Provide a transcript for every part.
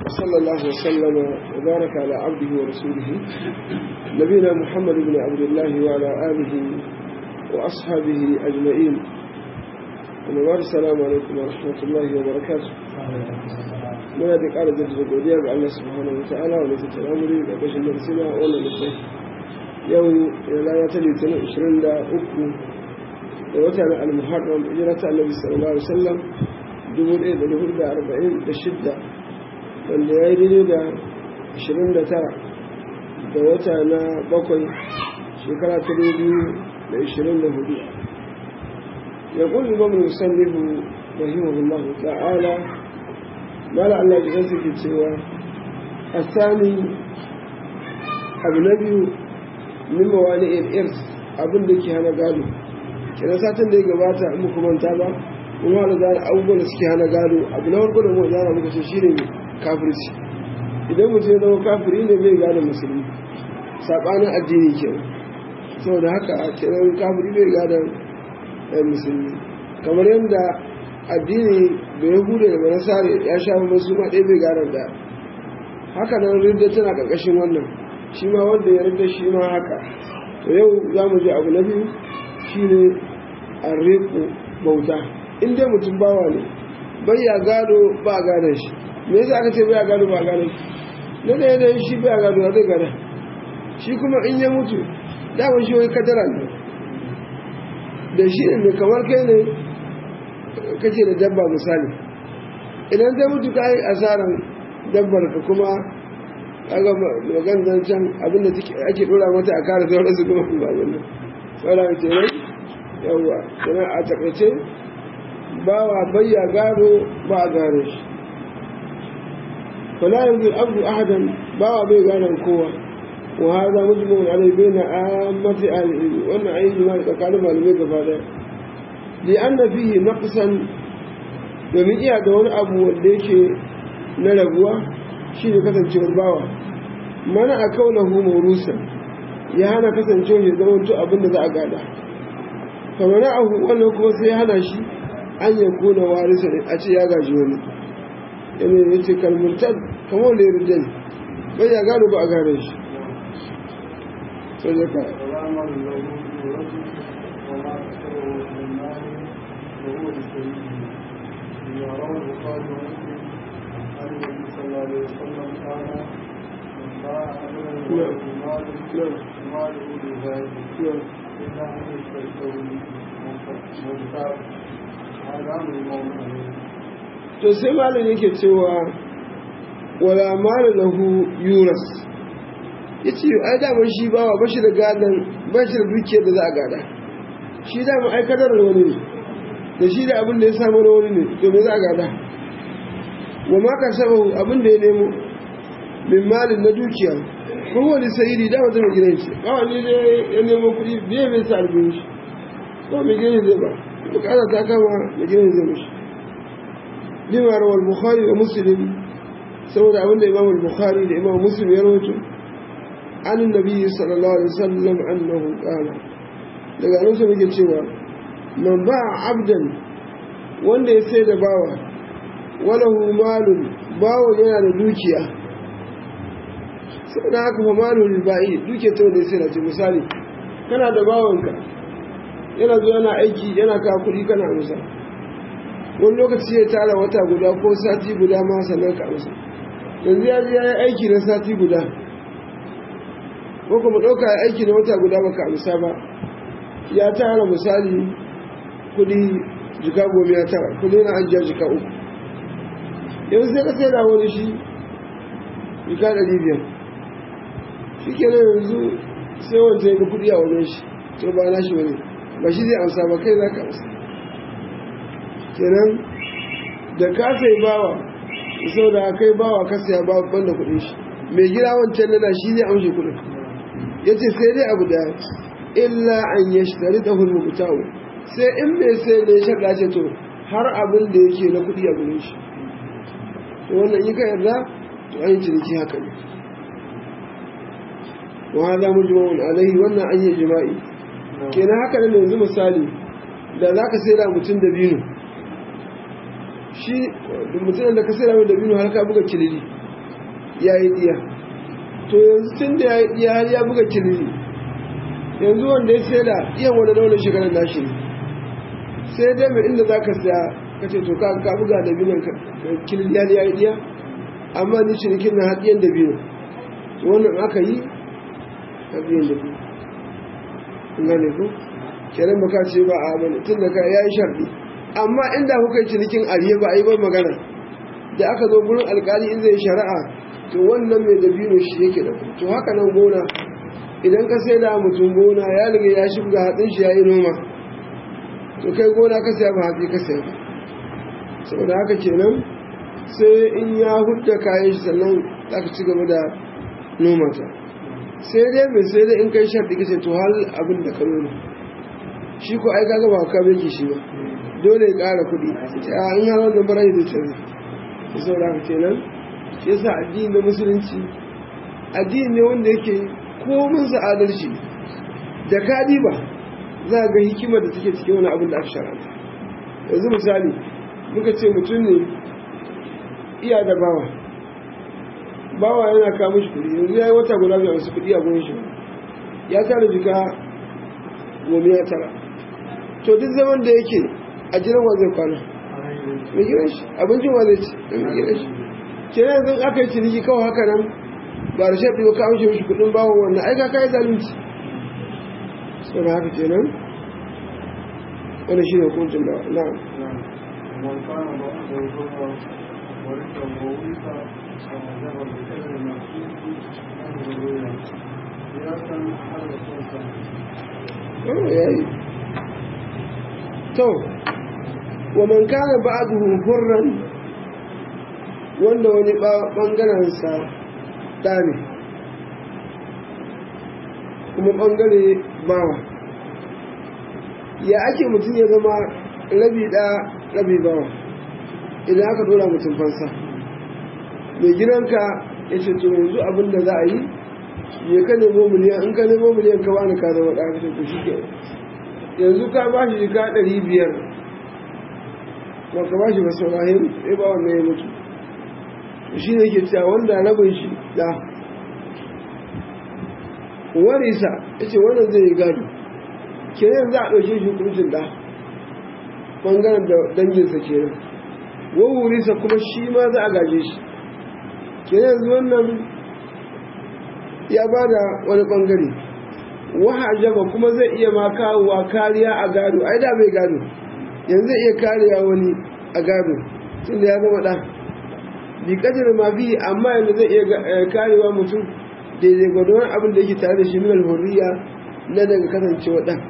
وصلى الله وسلم وبارك على عبده ورسوله نبينا محمد بن عبد الله وعلى آله وأصحابه أجمعين ومبارك السلام عليكم ورحمة الله وبركاته muna da ƙara jaddada godiya ga Allah subhanahu wa ta'ala wanda ta ta'amuri da kashin darsina a wannan littafi yau rana ta litinin 23 da wata na al-muharram hijira ta annabi sallallahu alaihi wasallam 1446 wanda ya yi daidai da 29 da wata na bakwai shekara ta 2024 ya kulli ba mu musallihu rahimahullah ta'ala mala Allah jikan ke cewa a sami abu na biyu min mawani irs abin da ke hana gado kenan satin da ya gabata in muku manta ba kuma da zana abubuwan da suke hana gado abu na farko da mu zana muka ce shine kafirci idan mutum ya zama kafiri ne bai gado musulmi sabanin addini kenan saboda haka kenan kafiri bai gado musulmi kamar yadda addini da ya hude da manasare ya sha masu ma ɗaya bai gado da haka nan rinda tana ƙarƙashin wannan shi ma wanda ya rinda shi ma haka to yau za mu ji abu na biyu shi ne a riƙo bauta in dai mutum bawa ne bai ya gado ba a gadon shi me yasa aka ce bai ya gado ba a gadon shi na da yanayin shi bai ya gado ba zai gada shi kuma in ya mutu daman shi wai kadara ne da shi ne kamar kai ne kace da dabba misali idan zai mutu ka yi asaran dabbar ka kuma kaga magan zancen abinda ake dora mata a kare sauran su kuma ba wannan sauran ce ne yawa kuma a takaice ba wa bayya gado ba a gane shi fala yanzu abdu ahadan ba wa bai ganan kowa wa hada mujmun alai baina ammati al-ilmi wannan ayi jima'i tsakanin malamai gaba daya li anna fihi naqsan domin iya da wani abu wanda yake na raguwa shi ne kasancewar bawa mana a kaunahu maurusa ya hana kasancewar ya zama to abin da za a gada kamar na ahu wannan kuma sai ya hana shi an ya kona warisa ne a ce ya gaji wani yana ya ce kalmurtar kamar da ya rute ne bai ya gano ba a gane shi sai ya ka رواه البخاري ومسلم عن النبي صلى الله عليه وسلم قال من باع عبدا وله مال ماله لذلك الا ان يشتركه منفعه هذا امر المؤمن to sai malam yake cewa wala mala lahu yuras yace ai da ban shi bawa bashi da gadan bashi da dukiyar da za a gada shi da mu aikatar da wani ne da shi da abin da ya samu na wani ne to me za a gada wa ma ka sabahu abin da ya nemo min malin na dukiya ko wani sayidi da wata mai gidan shi kawai ne da ya nemo kuɗi biye bai sa albin shi ko mai gidan zai ba bukata ta kama mai gidan zai mishi lima rawar bukhari wa muslim saboda abin da imam bukhari da imam muslim ya rawaito an nabi sallallahu alaihi wasallam annahu qala daga nan sai muke cewa man ba abdan wanda ya sai da bawa walahu malun bawa yana da dukiya sai da haka fa malun ba'i dukiya ta wanda ya sai da ce misali kana da bawanka yana zo yana aiki yana ka kuɗi kana amsa wani lokaci ya tara wata guda ko sati guda ma sannan ka amsa yanzu ya ji ya yi aiki na sati guda ko kuma ɗauka ya aiki na wata guda baka amsa ba ya tara misali kudi jika goma ya tara kudi na ajiya jika uku yanzu sai ka sai da wani shi jika ɗari biyar shi kenan yanzu sai wancan ga kudi a wajen shi to ba na shi wani ba shi zai amsa ba kai za ka amsa kenan da ka sai bawa sau da kai bawa ka saya ba banda kudin shi mai gida wancan nana shi zai amshi kudin ya ce sai dai abu da illa an yashtari da hulmukutawo sai in bai sai ne shaɗa ce to har abin da yake na kuɗi a gurin shi to wannan yi ka yarda to an yi ciniki haka ne wa hada mujma'un alaihi wannan an yi jima'i kenan haka ne yanzu misali da za ka sai da mutum da binu shi mutum da ka sai da da binu har ka buga kilili ya yi diya to yanzu tun da ya yi diya har ya buga kilili yanzu wanda ya sai da iya wani launin shekarar nashi ne sai dai mai inda za ka saya ka ce to ka ka buga da binan kilili ya yi diya amma ni cinikin na haɗiyan da biyu wannan aka yi haɗiyan da biyu gane ko kenan baka ce ba a bane tun da ka ya yi sharɗi amma inda kuka yi cinikin ariye ba a yi ba magana da aka zo gurin alkali in zai shari'a to wannan mai dabino shi yake da to haka nan gona idan ka sai da mutum gona ya riga ya shiga hatsin shi ya yi noma to kai gona ka saya ba hatsi ka saya ba saboda haka kenan sai in ya hudda kayan shi sannan za ka ci gaba da noma ta sai dai mai sai dai in kai sharɗi kace to hal abin da ka noma shi ko ai kaga ba ka bai shi ba dole ya ƙara kuɗi a in har wannan bara da canza da saboda haka kenan shi yasa addini na musulunci addini ne wanda yake komin sa adalci da kadi ba za ga hikimar da take cikin wani abin da aka sharanta yanzu misali muka ce mutum ne iya da bawa bawa yana kawo mishi kuɗi yanzu ya yi wata guda bai wasu kuɗi a gurin shi ya tara jika goma ya tara to duk zaman da yake a jiran wa zai kwana mai gidan shi abincin wa zai ci mai gidan shi kenan yanzu aka yi ciniki kawai haka nan ba da shaɗi ba ka amshe mishi kuɗin bawa wannan aika ka yi zalunci sau da haka kenan wani shi ne hukuncin da na'am ومن كان بعده ضرا ورثه وورث كما ذهب بكذا المحسوس عنه الرؤيا قياسا على الخمسه yayi to wa man kana ba'duhu hurran wanda wani bangaren sa dane kuma bangare bawa ya ake mutum ya zama rabi da rabi bawa idan aka dora mutum fansa mai gidanka ya ce to yanzu abin da za a yi ya ka nemo miliyan in ka nemo miliyan ka bani ka zama ɗaya ka shi ke yanzu ka ba shi ka ɗari biyar ba ka ba shi ba saurahin sai ba wannan ya mutu shi ne ke cewa wanda rabin shi da warisa ya ce wannan zai yi gado kenan za a ɗauke shi hukuncin da ɓangaren da danginsa kenan wawurisa kuma shi ma za a gaje shi kenan yanzu wannan ya ba da wani ɓangare wahajaba kuma zai iya ma kawowa kariya a gado ai da bai gado yanzu zai iya kariya wani a gado tunda ya zama ɗan bi kadar ma bi amma yanzu zai iya karewa mutum daidai gwadon abin da yake tare da shi minal hurriya na daga kasancewa ɗan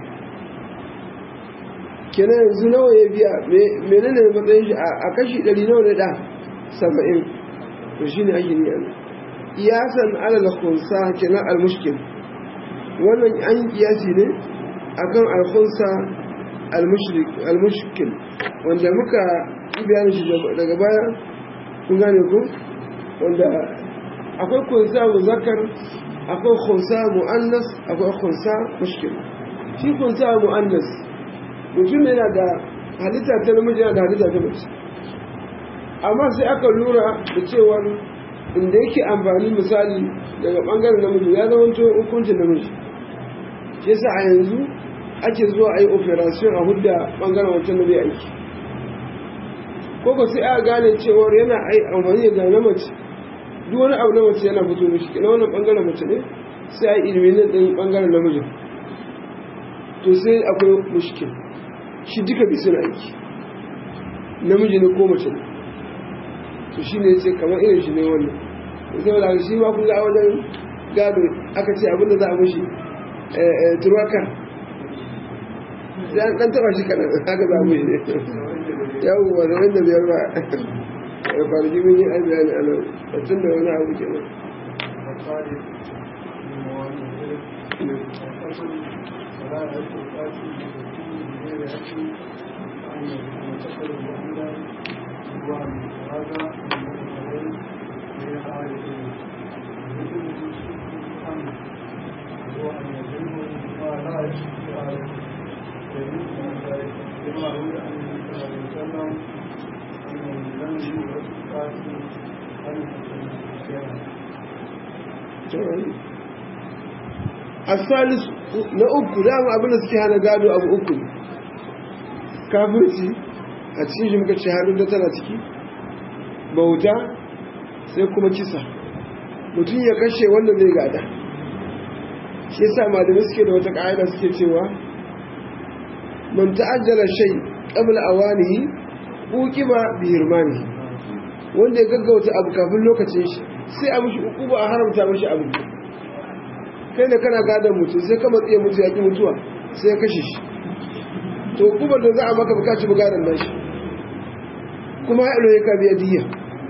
kenan yanzu nawa ya biya menene matsayin shi a kashi ɗari nawa na ɗa saba'in to shi ne ake niyan iyasan alal khunsa kenan al-mushkil wannan an yi kiyasi ne akan al-khunsa al-mushkil wanda muka yi bayanin shi daga baya kun gane ku wanda akwai khunsa muzakkar akwai khunsa muannas akwai khunsa mushkil shi khunsa muannas mutum yana da halitta ta namiji yana da halitta ta mace amma sai aka lura da cewar inda yake amfani misali daga bangaren namiji ya zama to hukuncin namiji shi yasa a yanzu ake zuwa a yi operation a hudda bangaren wancan da bai aiki ko ko sai aka gane cewar yana amfani da na mace duk wani abu na mace yana fito mishi kina wannan bangaren mace ne sai a yi ilimin din bangaren namijin to sai akwai mushkil shi duka bi suna aiki namiji ne ko mace ne to shi ne ce kamar irin shi ne wannan sai da shi ma kun ga wajen gado aka ce abinda za a mushi turwaka sai an dan taba shi kanan haka za mu yi yawon da wanda biyar ba kwanaki mun yi an bayani a nan a tun da wani abu kenan ولا يعرف القاتل غير يأتي أن يتصل بأن وعن هذا من غير آية هو أن يظن ما لا يشرك آية كما روي عن النبي صلى الله عليه وسلم أنه لم يورث القاتل أن asalis na uku dama abin da suke hana gado abu uku ne kafirci a cikin shi muka ce harin da tana ciki bauta sai kuma kisa mutum ya kashe wanda zai gada shi yasa malamai suke da wata ƙa'ida suke cewa man ta'ajjala shay qabla awanihi uqiba bi hirmani wanda ya gaggauta abu kafin lokacin shi sai a mishi uquba a haramta mishi abu kai da kana gadon mutum sai ka matsiye mutu ya ki mutuwa sai ya kashe shi to uqubar da za a maka bukaci bugaran nan shi kuma ya ilo ya ka biya diya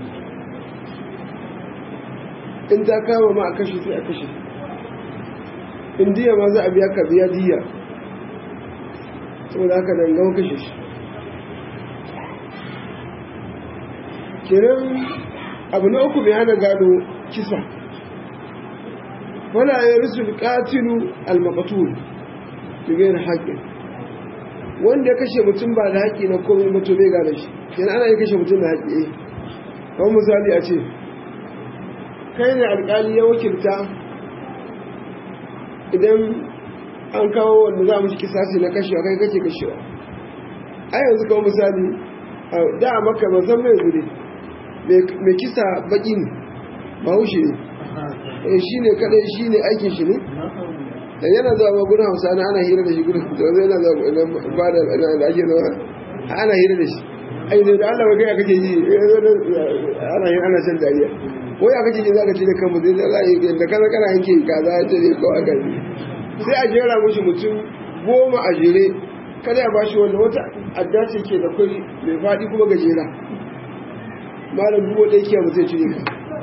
in ta kama ma a kashe sai a kashe in diya ma za a biya ka biya diya saboda haka nan gawa kashe shi kenan abu na uku mai hana gado kisa wala ya risu katilu almakatul bigayar haƙin wanda ya kashe mutum ba da haƙi na komai mutum bai gane shi kenan ana yi kashe mutum da haƙi eh kawai misali a ce kai ne alƙali ya wakilta idan an kawo wanda za mu shi kisasi na kashewa kai kake kashewa a yanzu kawo misali da a maka ba zan mai zure mai kisa baki ne ba haushe ne shi ne kadai shi ne aikin shi ne da yana zuwa ba gudun hausa na ana hira da shi gudun da zai yana zuwa ba da da ake zuwa ana hira da shi ai da Allah ba gaya kake ji ana hira ana shan dariya ko ya kake ji za ka ci da kanmu zai zai da kana kana yanke kaza ya ce ne ko aka yi sai a jera mushi mutum goma a jere kada ya bashi wanda wata adda ce ke da kwari mai faɗi kuma gajera malam bugo ɗaya ke mutum cire ka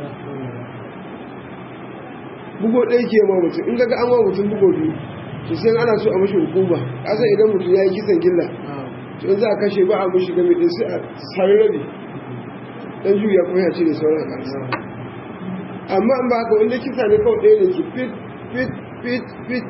bugo ɗaya ke ma mutum in gaga an wa mutum bugo biyu to sai ana so a mashi hukuma kasan idan mutum ya yi kisan gilla to za a kashe ba a mashi game ɗin sai a sari rabi dan juya kuma ya cire sauran a ƙasa amma in ba haka wanda kisa ne kawai ɗaya da ke fit fit fit fit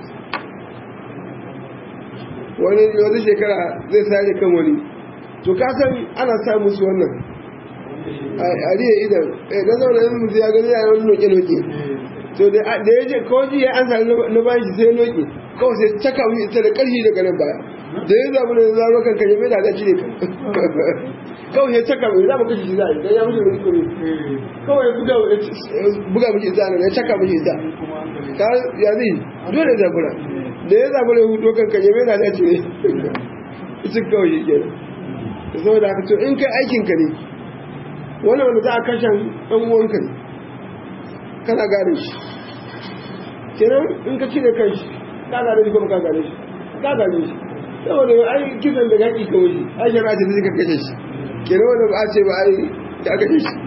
wani wani shekara zai sare kan wani to ka san ana sa musu wannan a riya idan eh na zaune yin musu ya gani yayin noke noke to da ya je kawai ji ya an sami na bayan shi sai noke kawai sai caka mu ita da ƙarfi daga nan baya da ya zamu da zaro kan kan mai da ga cire kan kawai sai caka mu za mu kashe shi za a yi dan ya mushi wani kure kawai ya buga buga miki ita nan ya caka miki ita ka ya zai dole zabura da ya zabura ya hudo kan kan mai da ga cire ita kawai shi kenan saboda haka to in kai aikin ka ne wani wanda za a kashe ɗan uwanka ne kana gane shi kenan in ka cire kan shi ka gane shi kuma ka gane shi ka gane shi saboda ai kisan da haƙi ka wuce ai shara ce zai ka kashe shi kenan wanda ba a ce ba ai ka kashe shi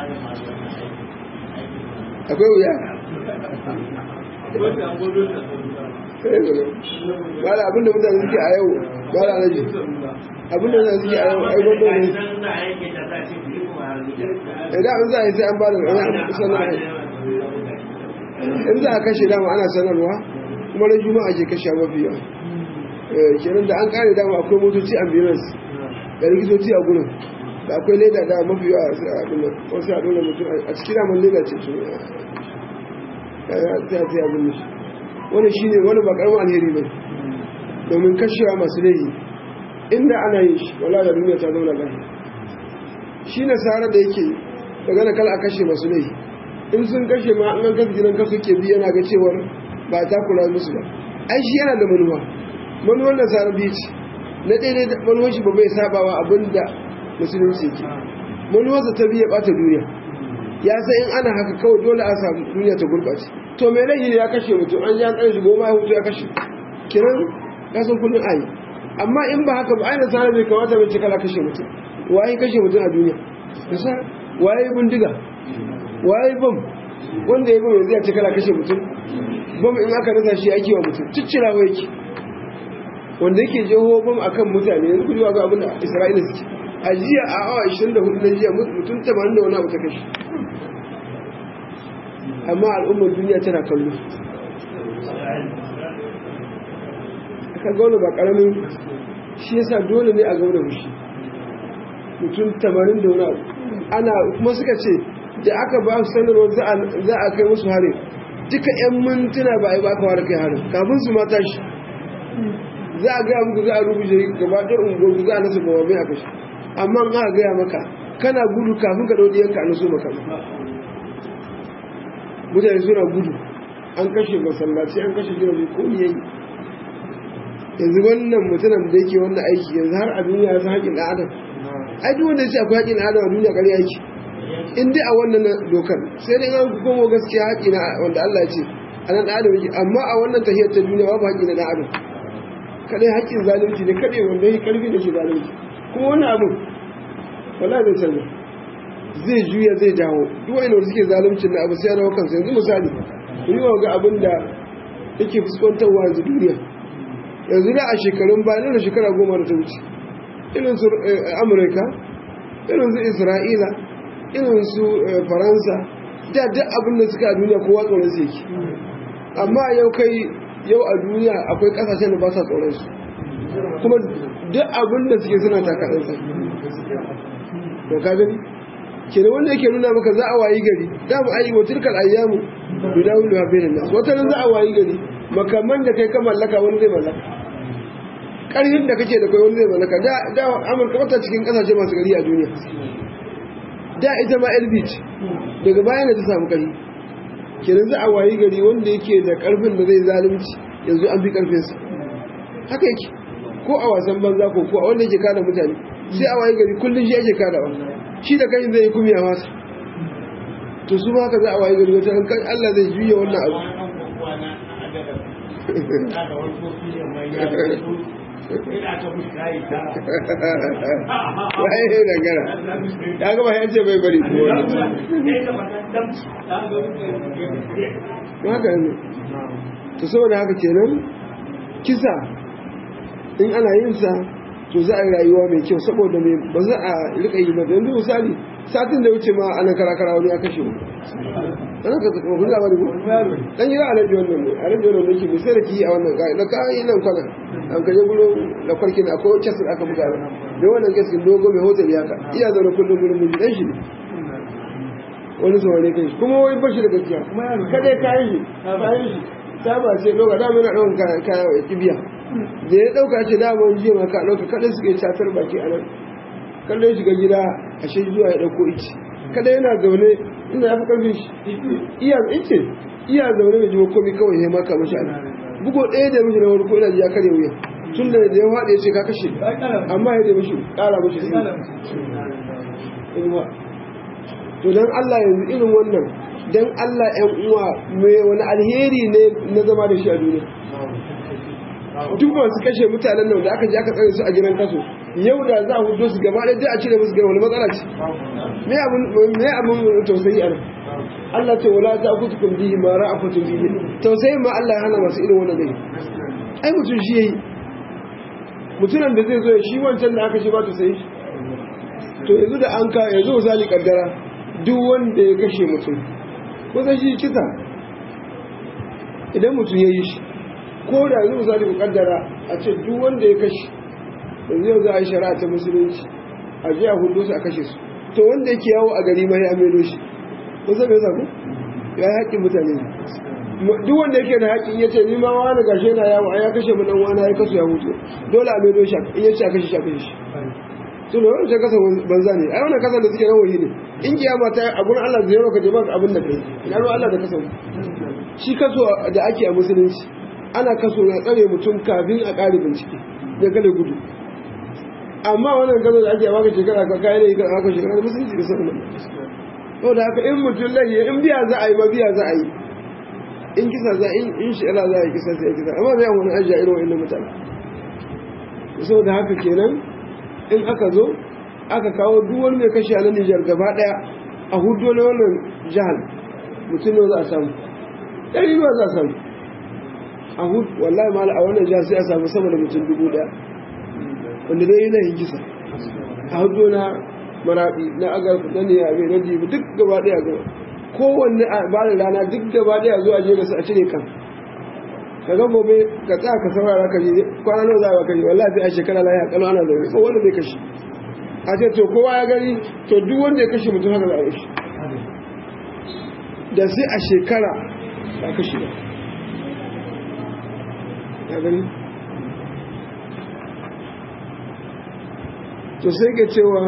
akwai wuya ba da abinda mutane suke a yau ba da alaji abinda mutane suke a yau ai gwamnati ne idan an za a yi sai an ba da sanarwa in za a kashe dama ana sanarwa kuma ran juma'a ke kashe mafi yawa kenan da an kare dama akwai motoci ambulance da likitoci a gurin da akwai leda da mafi yawa sai a dole wasu a dole mutum a cikin daman leda ce su ya ta ta abin da shi wani shine wani ba karamin alheri ba domin kashewa masu laifi inda ana yin shi wala da duniya ta zauna lafiya shi nasara da yake daga na kala a kashe masu laifi in sun kashe ma an kasa gidan kasu ke biya na ga cewar ba ta kula musu ba ai shi yana da manuwa manuwar nasara biyu ce na ɗaya da manuwar shi ba bai sabawa abin da musulunci ke manuwarsa ta biya ɓata duniya ya sai in ana haka kawai dole a samu duniya ta gurɓace to mai laifi ya kashe mutum an ji an tsare shi goma ya hutu ya kashe kiran kasan kullum ayi amma in ba haka ba ai nasara bai kamata bai cikala kashe mutum waye kashe mutum a duniya nasa waye bindiga waye bam wanda ya bam yanzu ya cikala kashe mutum bam in aka rasa shi ake wa mutum ciccirawa yake wanda yake jeho bam akan mutane yanzu ku ga abin da isra'ila suke a jiya a awa 24 na jiya mutum 80 da wani abu ta kashe amma al'ummar duniya tana kallo aka gauna ba karamin shi yasa dole ne a gauna fushi mutum tamanin da wani abu ana kuma suka ce da aka ba su sanarwar za a kai musu harin duka 'yan mintuna ba a yi ba aka ware kai harin kafin su mata shi za a gaya muku za a rubuce gaba ɗaya unguwar za a nasa gaba mai a kashe amma an aka gaya maka kana gudu kafin ka ɗauki yanka a naso maka mutane suna gudu an kashe masallaci an kashe gidaje ko yayi yanzu wannan mutumin da yake wannan aiki yanzu har a duniya ya san haƙin ɗan adam ai duk wanda ya ce akwai haƙin ɗan adam a duniya ƙarya yake in dai a wannan dokar sai dai an komo gaskiya haƙi na wanda Allah ya ce a nan ɗan adam yake amma a wannan tahiyar ta duniya babu haƙi na ɗan adam kaɗai haƙin zalunci ne kaɗai wanda ya ƙarfi da ke zalunci kuma wani abu wala zai canza zai juya zai dawo duk wani wanda suke zalunci na abu sai ya dawo kansa yanzu misali ku yi wa ga abin da yake fuskantarwa yanzu duniya yanzu da a shekarun bayan da shekara goma da ta wuce irin su amurka irin su isra'ila irin su faransa da duk abin da suka a duniya kowa tsoron su yake amma yau kai yau a duniya akwai kasashen da ba sa tsoron su kuma duk abin da suke suna takaɗansa to ka gani ke wanda yake nuna maka za a wayi gari da mu ayi wa tilkal ayyamu bidawul wa bainan nas wata nan za a wayi gari makaman da kai ka mallaka wani zai mallaka karhin da kake da kai wani zai mallaka da da Amurka wata cikin kasashe masu gari a duniya da ita ma elbit daga bayan da ta samu kari kenan za a wayi gari wanda yake da karfin da zai zalunci yanzu an bi karfin sa haka yake ko a wasan banza ko ko a wanda yake kada mutane sai a wayi gari kullun shi yake kadawa shi da kai zai yi kumiya masa to su ma haka za a wayi gari wata kan Allah zai juya wannan abu waye ne dangara ya gaba ya ce bai bari ko wani haka ne to saboda haka kenan kisa in ana yin sa to za a yi rayuwa mai kyau saboda mai ba za a rika yi ba yanzu misali satin da wuce ma ana karakara wani ya kashe mu ana ka kuma kun labari ko dan yi alaji wannan ne alaji wannan ne ke mai sai da ki a wannan kai da kai nan kwana an kaje gulo da farkin akwai kesin aka buga da wannan kesin dogo mai hotel ya ka iya zaune kullum gurin mun dan shi ne wani saurare kai kuma wai bashi da gaskiya kada kayan shi kayan shi ta ba sai doga da muna daukan kaya kaya kibiya da ya dauka ce damar jiya maka dauka kada suke catar baki a nan kallo ya shiga gida a shi zuwa ya dauko ice kada yana zaune ina ya fi karfin shi iya ice iya zaune da jiwa komi kawai ya maka mashi ana bugo ɗaya da mishi na wani ko ina ya karya wuya tun da da ya faɗi ya ce ka kashe amma ya da mishi ƙara mishi to don Allah yanzu irin wannan don Allah ‘yan uwa mai wani alheri ne na zama da shi a duniya duk masu kashe mutanen nan da aka je aka tsare su a gidan kaso yau da za a hudo su gaba ɗaya a cire musu gaba wani matsala ce me abin tausayi a nan Allah ce wala ta kutu kun bihi ma ra'afatun bihi tausayi ma Allah ya hana masu irin wannan gari ai mutum shi yayi mutumin da zai zo shi wancan da aka shi ba tausayi to yanzu da an ka yanzu misali kaddara duk wanda ya kashe mutum ko zai shi kisa idan mutum ya yi shi ko da yanzu misali ku kaddara a ce duk wanda ya kashe yanzu yau za a yi shari'a ta musulunci a je a hudu su a kashe su to wanda yake yawo a gari mai amelo shi ko zai bai saku ya yi haƙƙin mutane ne duk wanda yake da haƙƙin ya ce ni ma wani gashe na yawo a ya kashe mu dan wani ya kasu ya hutu dole a melo shi in ya ce a kashe shi a kashe shi su ne wani kasa banza ne ai wannan kasa da suke rawayi ne in kiyama ta a gurin Allah zai roka jama'a abin da kai ina ruwa Allah da kasa shi kaso da ake a musulunci ana kaso na tsare mutum kafin a ƙari bincike da kada gudu amma wannan kaso da ake a baka shekara ka kayan yi kan aka shekara da musulunci da sanin to da haka in mutum lai in biya za a yi ma biya za a yi in kisa za in in shi Allah za a yi kisa sai kisa amma bai wani ajiya irin wa'annan mutane saboda haka kenan in aka zo aka kawo duk wani mai kashe a nan Nijar gaba daya a hudu na wannan jihar mutum ne za a samu ɗari ruwa za a samu a hudu wallahi mala a wannan jihar sai a samu sama da mutum dubu daya wanda dai yana yin kisa a hudu na maraɗi na agar na ne abin na jibi duk gaba daya gaba kowanne a bada rana duk gaba daya zuwa je da su a cire kan ka ga gobe ka tsaya ka saurara ka je kwana nawa za a kashe wallahi sai a shekara lafiya kalau ana zaune ko wanda bai kashe a ce to kowa ya gani to duk wanda ya kashe mutum haka za a yi shi da sai a shekara ba kashe ba ya gani to sai ke cewa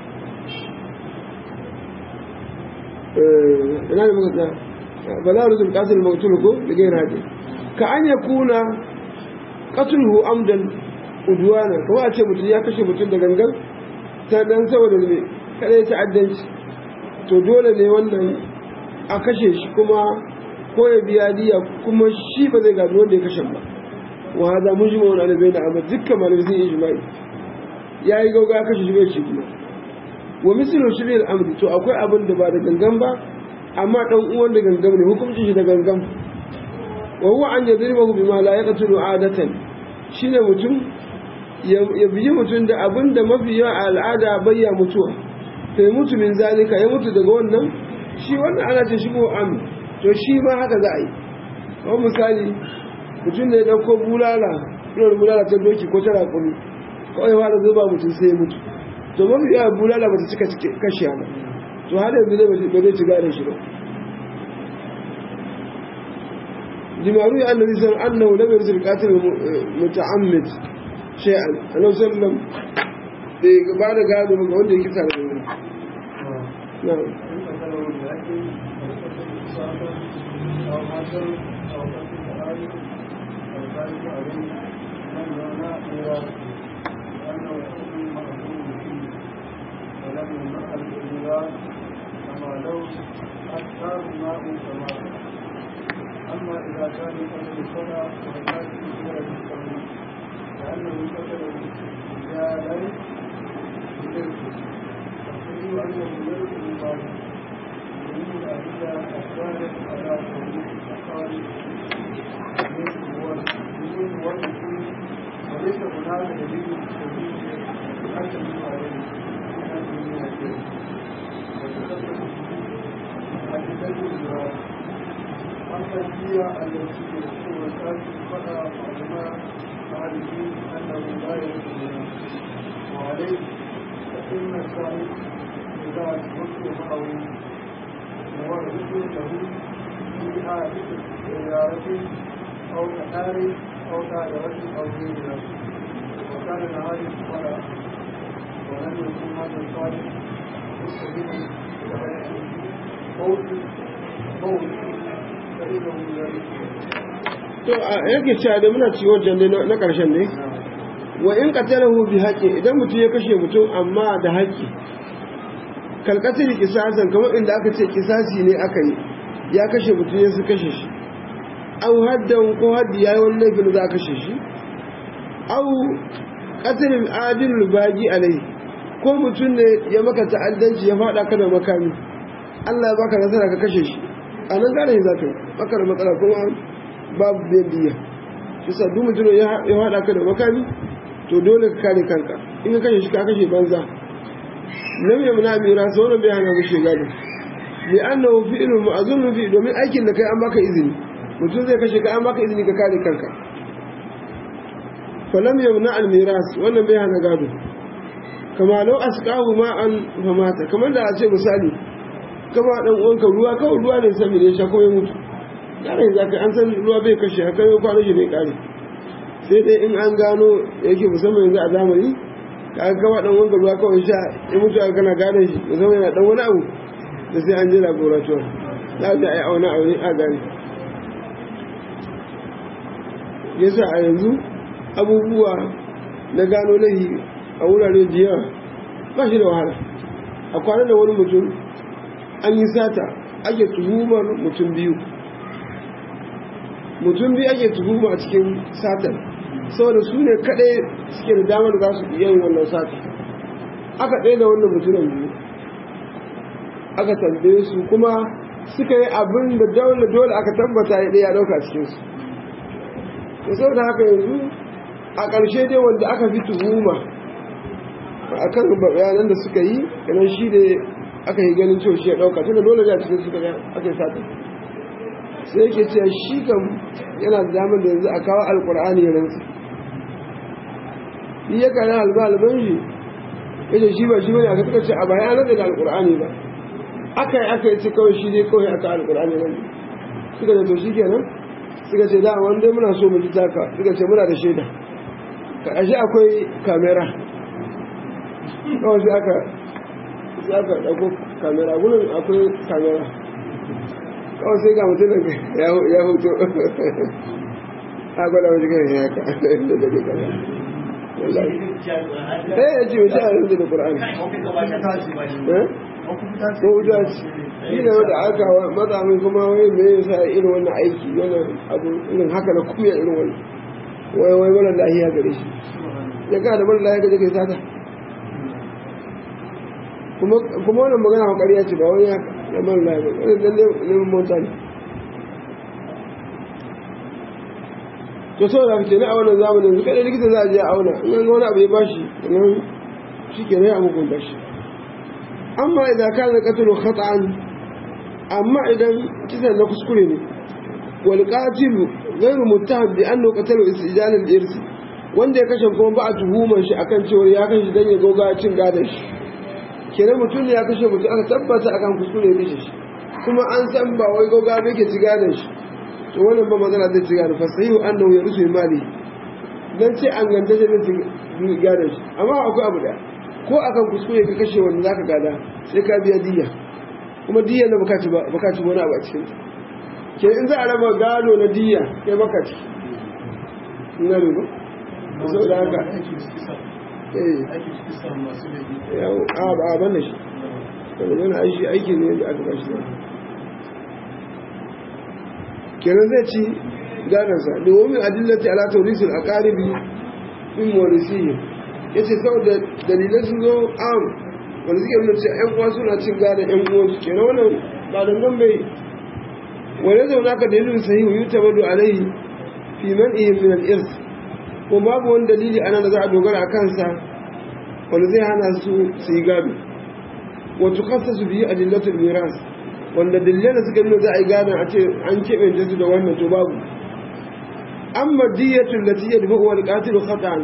ina da muka tsaya ba za a ruzun kasar mautul ko da gaira haɗe ka an ya kuna katulhu amdan uduwana kawai a ce mutum ya kashe mutum da gangan ta dan saboda ne kada ya ta'addanci to dole ne wannan a kashe shi kuma ko ya biya diya kuma shi ba zai gado wanda ya kashe ba wa hada mun jima wani alibai da amma dukkan malamai sun yi jima'i ya yi gauga ya kashe shi bai ci kuma wa misalin shi bil amri to akwai abin da ba da gangan ba amma dan uwan da gangan ne hukuncin shi da gangan wa huwa an yadribahu bima la yaqtulu adatan shine mutum ya biyi mutum da abin da mafi yawa a al'ada bayya mutuwa ta yi mutu min zalika ya mutu daga wannan shi wannan ana ce shigo am to shi ma haka za a yi kawai misali mutum ne ya ɗauko bulala ɗuwar bulala ta doki ko ta raƙumi kawai fara zuba mutum sai ya mutu to mafi yawa bulala ba ta cika kashe ba to har yanzu ne ba zai ci gane shi ba jimaru ya annabi san annahu lam yursil qatil muta'ammid shay'an annabi sallam bai ba da gado ga wanda yake tare da wani na'am أما إذا كان قد الصلاة فهذا في التوحيد لأنه قتل رجالا بذلك فالحديث أنه ملك الله ومن الأدلة الدالة على توحيد الأقارب من والدين وليس هناك دليل سبيل يحكم عليه من هذه الأدلة وتثبت الأدلة أما الدية التي يكون الآن فلا علماء عارفين أنه لا يكون وعليه فإن السعيد إذا أثبت معه مورد له في هذه السيارة أو كحار أو دائرة أو غيرها وكان العارف فلا ولم يكن هذا الصالح مستفيدا قول قول to a yake cewa da muna ci wajen ne na ƙarshen ne wa in qatalahu bi haqqi idan mutum ya kashe mutum amma da haƙƙi kalqatil qisasan kamar inda aka ce qisasi ne aka yi ya kashe mutum ya su kashe shi aw haddan ko haddi yayi wani laifin za a kashe shi aw qatil adil bagi alai ko mutum ne ya maka ta'addanci ya fada ka da makami Allah ya baka nasara ka kashe shi a nan gane za ka yi baka da matsala kuma babu biyan diya shi sa duk mutum ya haɗa ka da makami to dole ka kare kanka in ka kashe shi ka kashe banza lam yamna mira sa wannan bai hana mushe gado li annahu fi'lun ma'zunun fi domin aikin da kai an baka izini mutum zai kashe ka an baka izini ka kare kanka falam yamna al miras wannan bai hana gado kama lau asqahu ma'an famata kamar da a ce misali kama dan uwanka ruwa kawai ruwa ne sami da ya sha ko ya mutu kare za ka an san ruwa bai kashe haka yau kwanan shi bai kare sai dai in an gano yake musamman yanzu a zamani ka an kama dan uwanka ruwa kawai sha ya mutu aka kana gane shi musamman yana dan wani abu da sai an je laboratoire za a je a yi aune aune a gane yasa a yanzu abubuwa na gano lahi a wurare da yawa ba shi da wahala a kwanan da wani mutum an yi sata ake tuhumar mutum biyu mutum biyu ake tuhuma a cikin satar saboda su ne kaɗai suke da damar za su iya yin wannan sata aka ɗaya da wannan mutumin biyu aka tambaye su kuma suka yi abin da dole dole aka tabbata ya ɗaya ɗauka cikinsu da saboda haka yanzu a ƙarshe dai wanda aka fi tuhuma a kan bayanan da suka yi kanan shi da aka yi ganin cewa shi ya ɗauka tunda dole da cikin suka ga aka yi sata sai yake cewa shi kam yana da damar da yanzu a kawo alkur'ani ya rantsu yi ya kare alba alban shi yace shi ba shi bane aka suka ce a bayan rantsa da alkur'ani ba aka yi aka yi ci kawai shi dai kawai aka alƙur'ani nan suka ce to shi kenan suka ce da wanda muna so mu ji taka suka ce muna da shaida ka ashe akwai kamera kawai sai aka sai aka ɗauko kamera gudun akwai kamera kawai sai ga mutum ya hoto a gwada wajen kan ya ka da da da kaza wallahi eh ya ce wace a yanzu da qur'ani ko wuta ce shi ne wanda aka matsa min kuma wai me yasa irin wannan aiki wannan abu irin haka na kuya irin wannan wai wai mara lahiya gare shi ya ka da mara lahiya gaje kai sata kuma wannan magana wa ƙarya ce ba wani ya ya mara lahiya ba wani dan neman mota ne to sau da fice na a wannan zamanin su kaɗai likita za a je a auna in an ga wani abu ya bashi nan shi ke rai a hukunta shi amma idan ka da katalo khata'an amma idan kisan na kuskure ne wal qatilu ghayru muttaham bi annahu qatalu istijal al irs wanda ya kashe kuma ba a tuhumar shi akan cewa ya kashe dan ya goga cin gadon shi kenan mutum ne ya kashe mutum aka tabbata akan kuskure ya kashe shi kuma an san ba wai goga ba yake ci gadon shi to wannan ba magana zai ci gadon fasahihu annahu ya rusu mali dan ce an ganta shi zai ci gadon shi amma akwai abu da ko akan kuskure ka kashe wanda zaka gada sai ka biya diya kuma diya na baka ci ba baka ci wani abu a cikin ke in za a raba gado na diya kai baka ci ina ne ba sau da haka eh a ba a ban da shi saboda yana aiki aiki ne da aka bashi kenan zai ci gadonsa domin adillati ala taurisul aqaribi min morisiyin ya ce saboda dalilai sun zo am wanda suke nuna cewa yan uwa suna cin gadon yan uwansu kenan wannan ba dangan bai wani zaune aka dalilin sahihu yi ta bado alaihi fi man ihin min al-irs ko babu wani dalili ana da za a dogara a kansa wanda zai hana su su yi gado wato kasa su biyi adillatul miras wanda dalilan da suka nuna za a yi gadon a ce an keɓe su da wannan to babu amma diyatul lati yadfa wal qatilu khata'an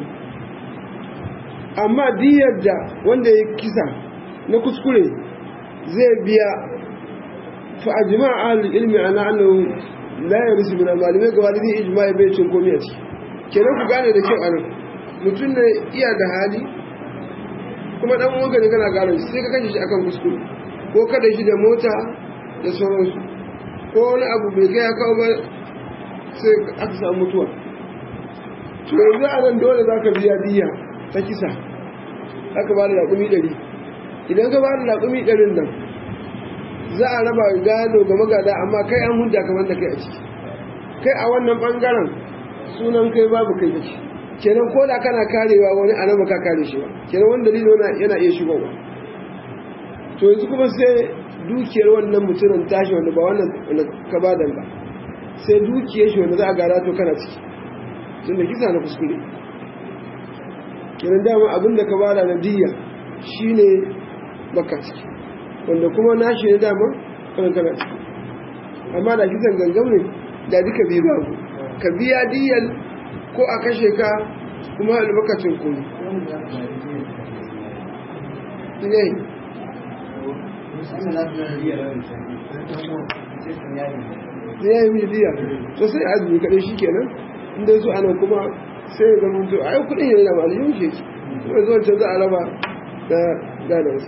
amma diyar da wanda ya kisa na kuskure zai biya fa ajma ahlul ilmi ana annahu la yarisu min malamai gaba da ijma'i bai cin komai a ciki kenan ku gane da kyau anan mutum ne iya da hali kuma dan uwanka ne kana gane sai ka kashe shi akan kuskure ko kada shi da mota da sauransu ko wani abu bai kai ya kawo ba sai aka samu mutuwa to yanzu a nan dole za ka biya diya ta kisa aka ba da raƙumi ɗari idan ka ba da raƙumi ɗarin nan za a raba gado ga magada amma kai an hunta kamar da kai a ciki kai a wannan ɓangaren sunan kai babu kai da shi kenan ko da kana karewa wani a nan ka kare shi ba kenan wani dalili yana iya shigowa to yanzu kuma sai dukiyar wannan mutumin tashi wanda ba wannan ka ba ba sai dukiyar shi wanda za a gara to kana ciki tun da kisa na kuskure kiran dama abinda ka bada na diya shine baka ciki wanda kuma nashi ne dama kan kana ciki amma da kisan gangam ne da duka biyu babu ka biya diyan ko a kashe ka kuma albakacin kuni ne ya yi mai diya to sai azumi kaɗai shi kenan inda su ana kuma sai ya zama to ai kudin yana da maliyun shi kuma zuwa can za a raba da gadansu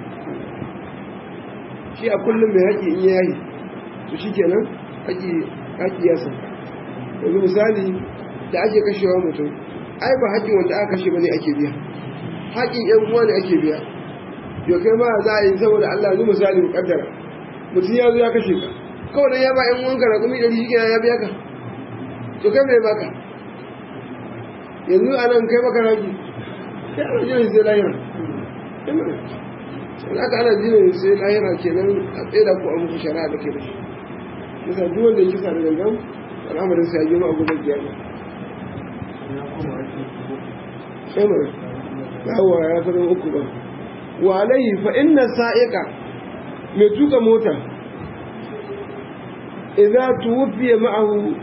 shi a kullum mai haƙi in yayi to shi kenan haƙi ya san yanzu misali da ake kashewa mutum ai ba haƙin wanda aka kashe ba ne ake biya haƙin yan uwa ne ake biya yau kai ma za a yi saboda Allah yanzu misali mu kaddara mutum ya zo ya kashe ka kawai dan ya ba yan uwanka raƙumi ɗari shi ya biya ka to kai mai baka yanzu a nan kai baka raki sai ana jiran sai lahira sai aka ana jiran sai lahira kenan a tseda ko a muku shari'a da ke da shi nisa duk wanda ya kisa da gangan al'amarin sai ya girma a gudun kiyama sai mara yawa ya zama uku ba wa alayhi fa inna sa'iqa mai tuka mota idza tuwfiya ma'ahu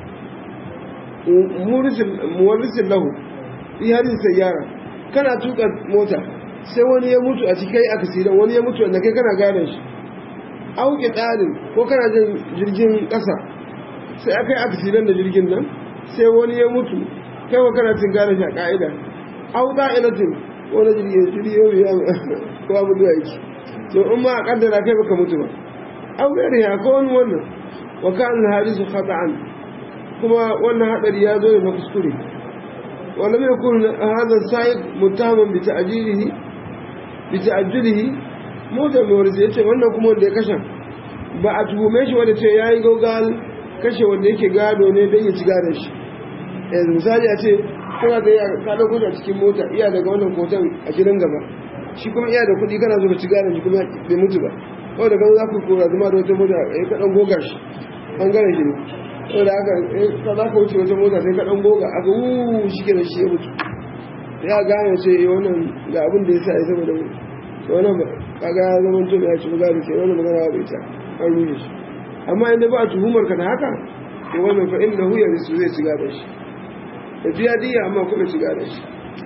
muwarrisin lahu iharin sayyara kana tuka mota sai wani ya mutu a cikin akasidan wani ya mutu wanda kai kana gane shi auki tsarin ko kana jin jirgin ƙasa sai aka yi aksidan da jirgin nan sai wani ya mutu kai wa kana cin gane shi a ƙa'ida au da'ilatin wani jirgin jirgin ya ko abu da yake to in ma a kaddara kai baka mutu ba au gari ya ko wani wannan wa kan hadisu khata'an kuma wannan hadari ya zo da kuskure ولم يكن هذا السائق متهما بتأجيله بتأجله موجب ورزي yace wannan kuma wanda ya kashe ba a tuhume shi wanda ce yayi gaugal kashe wanda yake gado ne don ya ci gadon shi yanzu misali a ce kana da ka dauko a cikin mota iya daga wannan kotan a gidan gaba shi kuma iya da kuɗi kana so ka ci gadon shi kuma bai mutu ba wanda kan za ku kora zama da wata mota ya ka dan goga shi bangaren shi ne saboda haka ka za ka wuce wata mota sai ka dan goga aka wuuu shi ke da shi ya mutu ya gane ce wannan ga abin da ya sa ya saboda wannan kaga ya zama to ya ci gado ce wannan magana ba ita an rushe shi amma inda ba tuhumar ka da haka to wannan fa inda hu yarisu zai ci gado shi da biya diya amma kuma ci gado shi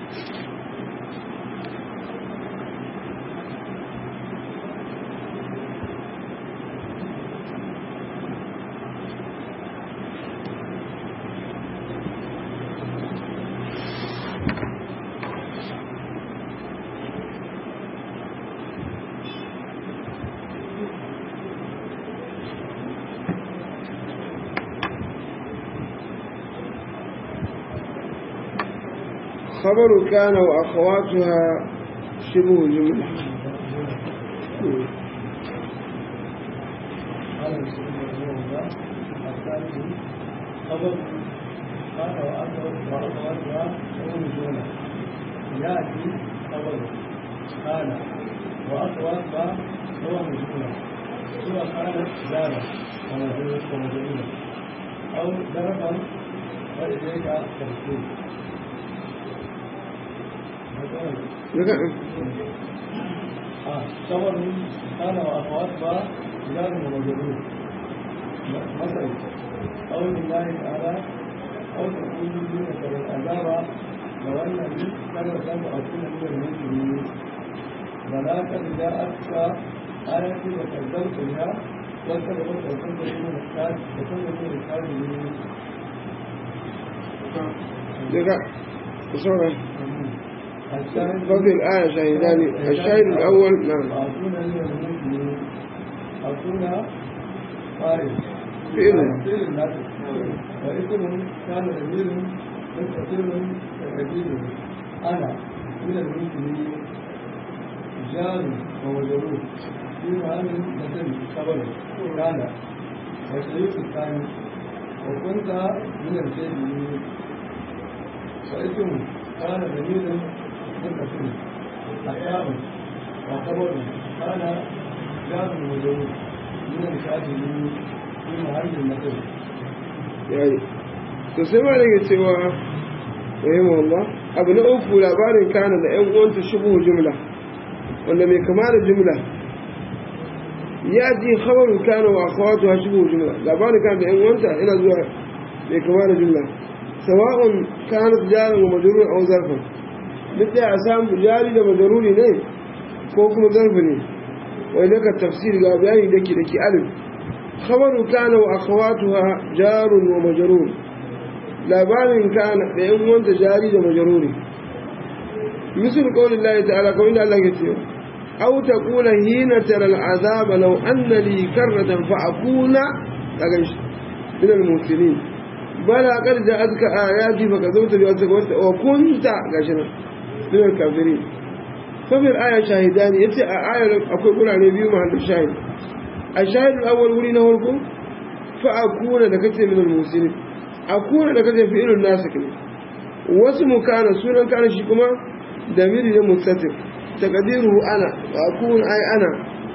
خبر كان وأخواتها شبه جملة قال المسلمين رحمه الله الثالث خبر قال وأخواتها شبه جملة يأتي خبر قال وأخواتها هو مجهولة سوى كانت جارة ومجهولة أو دربا وإليك تفسير صور قال وأخواتها بلاد ومجرور مثل قول الله تعالى أو تكون دونك والعذاب لو أن لي كرة أو كن من المسلمين ولا قد جاءتك آياتي وكذبت بها وكذبت وكنت من الكاذب وكنت من الكاذبين daga kusurar ففي الآية شاهدان الشاهد الأول نعم وأكون من المسلمين أكون فارس فعل فعل الناس واسم كان ضمير مستقر كثير أنا من المسلمين جار ومجرور في معنى مثل خبر كان والشريك الثاني وكنت من الجاهلين واسم كان ضمير مستقر أحياء وخبر كان جار ومجرور من الكافرين في محل مثل yayi to sai ma daga cewa rahimahullah abu na uku labarin kana da ƴan uwanta shubuhu jumla wanda mai kama da jumla ya ji khabaru kana wa akhawatu ha shubuhu jumla labarin kana da ƴan uwanta ina zuwa mai kama da jumla sawa'un kanat jaran wa majrur aw zarfan duk da a samu jari da majruri ne ko kuma zarfi ne wai daga tafsir ga bayani dake dake alif خبر كان وأخواتها جار ومجرور لابان كان لأن وانت جاري ومجرور مثل قول الله تعالى قول الله كثير أو تقول حين ترى العذاب لو أن لي كرة فأكون من المسلمين بلى قد جاءتك آياتي فكذبت بأسك وكنت قاشنا من الكافرين ففي الآية شاهدان يتي آية أقول قول عن نبي محمد الشاهد الشاهد الأول ولينا هلكم فأكون لكت من المسلمين أكون لكت فعل الناس كده واسم كان سونا كان شكما دمير مستتر تقديره أنا وأكون أي أنا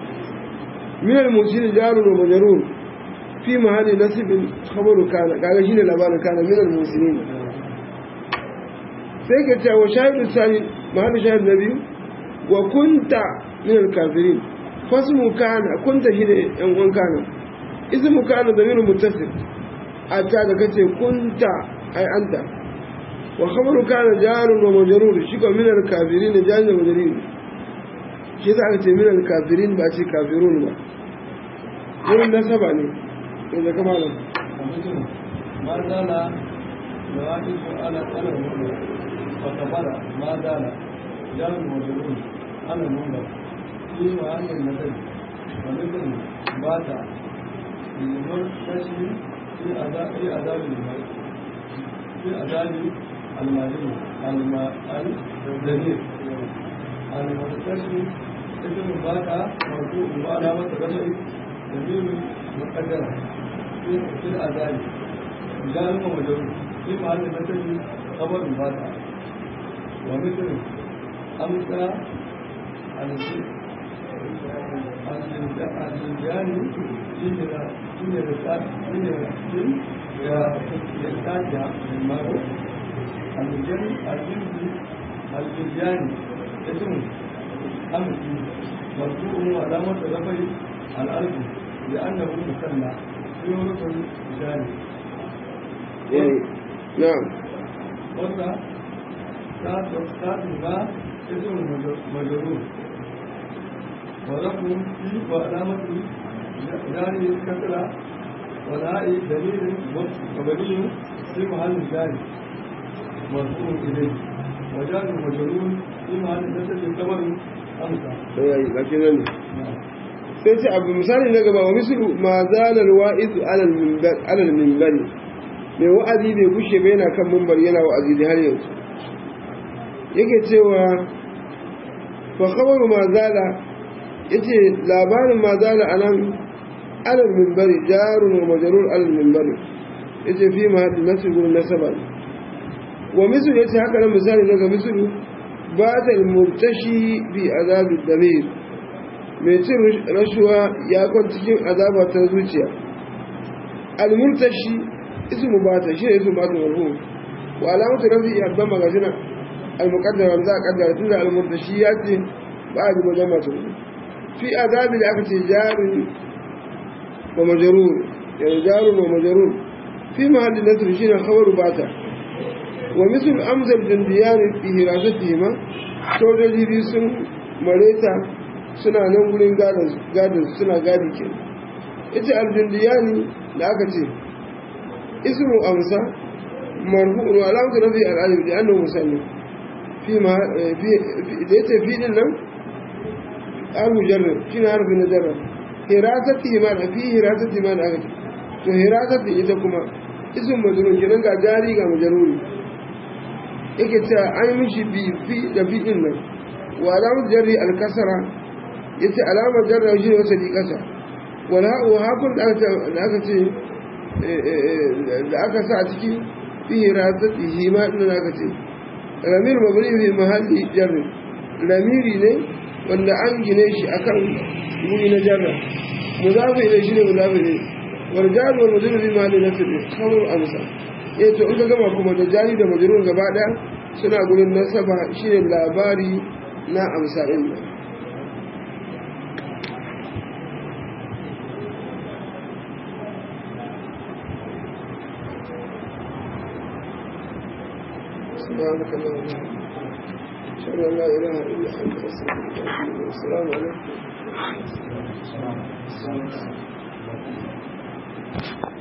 من المسلمين جار ومجرور في محل نسب خبر كان قال شيء لبان كان من المسلمين سيكتا وشاهد الثاني محل شاهد النبي وكنت من الكافرين fasmu kana kunta shi da yan uwan kana ismu kana damiru muttasil ata da kace kunta ai anta wa khabaru kana jarun wa majrur shi ko min al kafirin jarun wa majrur shi za ka ce min al kafirin ba ce kafirun ba wurin nasaba ne yanzu kama nan ومثل ما زال نواقص على على المنبر فكبر ما زال جار وجرور على المنبر في محل النسب ومثل بات للمرتشي في أداء في أداء المال في أداء المالي الدليل المرتشي اسم بات مرفوع وعلامة رفعه دليل مقدرة في في الأداء جار ومجرور في محل النسب خبر بات ومثل أمسى الجنجان في في رسالة في يحتاج المرء الجن الجن الجنجان اسم أمس مرفوع علامة رفع الأرض لأنه مثنى في ركن جانب يعني نعم وقع ساعة ما اسم مجرور ولكم في وعلامة جاري الكسرة والهاء دليل مبني في محل جاري مرفوع إليه وجار مجرور في محل نسب خبر أمسى yayi gashi nan sai ce abu misali na gaba wa mislu ma zala alwa'iz ala alminbar ala alminbar mai wa'azi bai kushe ba yana kan mimbar yana wa'azi da har yanzu yake cewa fa khabaru ma zala yace labarin ma zala anan ala alminbar jarun wa majrur ala alminbar yace fi ma hadin nasb gurin nasaba wa mislu yace haka nan misali na ga mislu bata almurtashi bi azab damir mai cin rashuwa ya kwan cikin azaba ta zuciya almurtashi ismu bata shi ne ismu bata marfu wa alamatu rafi abban magajina almuqaddara za a kaddara tunda almurtashi ya ce ba a ji wajen masu fi azabi da aka ce jarin wa majarur yanzu jarun wa majarur fi mahallin nasir shi ne khabaru bata wa misal amsar jindiyan fi hirasatihima sojoji biyu sun mareta suna nan gurin gadon suna gadi ke ita aljindiyani da aka ce ismu amsa marfu'un wa alamatu nafi al'alif da annahu musallim fi ma da yace fi din nan abu jarra shi na harfi na jarra hirasati ma da fi hirasati ma da aka ce to hirasati ita kuma ismu majrur kenan ga jari ga majaruri yake cewa an mishi bi fi da fi din nan wa alamatu jarri al-kasra yace alamar jarra shi ne wata di kasa wala wa hakun da aka ce da aka sa a ciki fi hirasatihi ma din aka ce ramir mabni fi mahalli jarri ramiri ne wanda an gine shi akan guri na jarra muzafi ne shi ne muzafi ne wal jaru wal mujrur fi mahalli nasb khabar amsa eh to in ka gama kuma da jari da majrur gaba daya suna gurin nasaba shine labari na amsa din nan سبحانك اللهم وبحمدك اشهد ان لا اله الا انت استغفرك واتوب اليك السلام عليكم